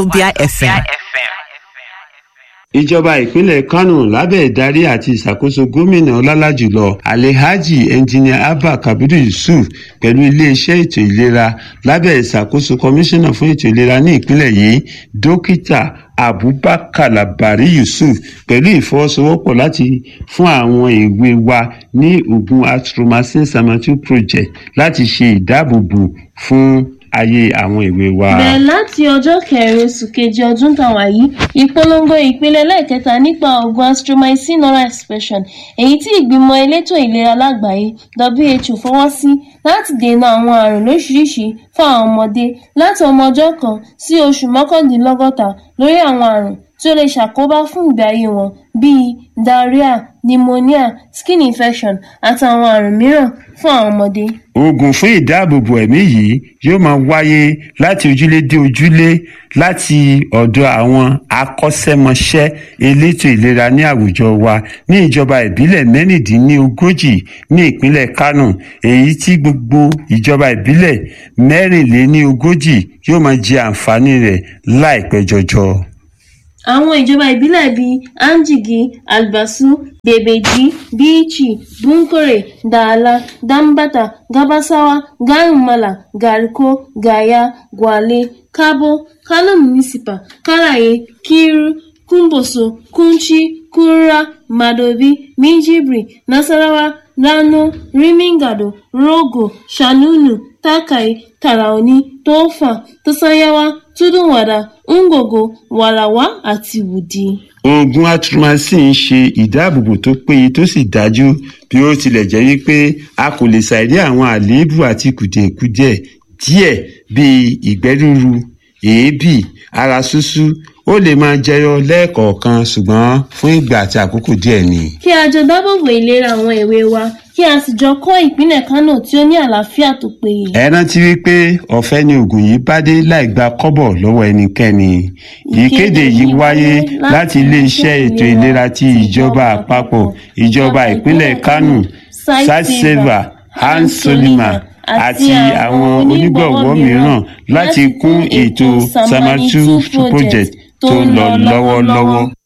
Wazobia FM. ìjọba ìpínlẹ̀ kánò lábẹ́ ìdarí àti ìṣàkóso gómìnà ọlálàjùlọ alhaji engineer abba kabiru yusuf pẹ̀lú iléeṣẹ́ ètò ìlera lábẹ́ ìṣàkóso kọmíṣánná fún ètò ìlera ní ìpínlẹ̀ yìí dókítà abubakar labari yusuf pẹ̀lú ìfọwọ́sowọ́pọ̀ láti fún àwọn èwe wa ní oògùn atromycin samatu project láti ṣe ìdáàbòbò fún ayé àwọn èwe wa. bẹ̀rẹ̀ láti ọjọ́ kẹrin oṣù kejì ọdún tàwa yìí ìpolongo ìpele lẹ́ẹ̀kẹta nípa oògùn astromycin oral expression èyí tí ìgbìmọ̀ elétò ìlera lágbàáyé who fọwọ́ sí láti dènà àwọn àrùn lóṣìṣìí fún àwọn ọmọdé láti ọmọ ọjọ́ kan sí oṣù mọ́kàndínlọ́gọ́ta lórí àwọn àrùn tí ó lè ṣàkóbá fún ìgbé ayé wọn bíi diarrhea pneumonia skin infection àtàwọn àrùn mìíràn fún àwọn ọmọdé. oògùn fún ìdáàbòbò ẹ̀mí yìí yóò máa wáyé láti ojúlé dé ojúlé láti ọ̀dọ̀ àwọn akọ́ṣẹ́mọṣẹ́ elétò ìlera ní àwùjọ wa ní ìjọba ìbílẹ̀ mẹ́rìndínlógójì ní ìpínlẹ̀ kánò èyí tí gbogbo ìjọba ìbílẹ̀ mẹ́rìnléníogójì yóò máa jẹ àǹfààní rẹ̀ láìpẹ́ jọjọ. àwọn ìjọba ìbílẹ̀ bíi anjigi albasu bebeji bichi bunkore dala dambata gabasawa garumala gariko gaya gwale kabo kano municipal karaye kiru kumboso kunchi kura madobi minjibri nasarawa rano rimingado rogo shanunu takai taraoni tofa tosanyawa tudunwada ngogo warawa àti wudi. oògùn atromycin ń ṣe ìdáàbòbò tó péye tó sì dájú bí ó tilẹ̀ jẹ́ wípé a kò lè ṣàìrí àwọn àléébù àti kùdìẹ̀kudiẹ díẹ̀ bíi ìgbẹ́ rúru èébì ara ṣúṣú ó lè máa jẹyọ lẹ́ẹ̀kọ̀ọ̀kan ṣùgbọ́n fún ìgbà àti àkókò díẹ̀ ni. kí a jọ dábòbò ìlera àwọn èwe wa kí a sì jọ kọ́ ìpínlẹ̀ kánò tí ó ní àlàáfíà tó péye. ẹ rántí wípé ọ̀fẹ́ ni oògùn yìí bá dé láì gba kọ́bọ̀ lọ́wọ́ ẹnikẹ́ni. ìkéde yìí wáyé láti iléeṣẹ́ ètò ìlera ti ìjọba àpapọ̀ ìjọba ìpínlẹ̀ kánò satseva hans solima àti àwọn onígbọ̀wọ́ mìíràn láti kún ètò samatu project tó ń lọ lọ́wọ́lọ́wọ́.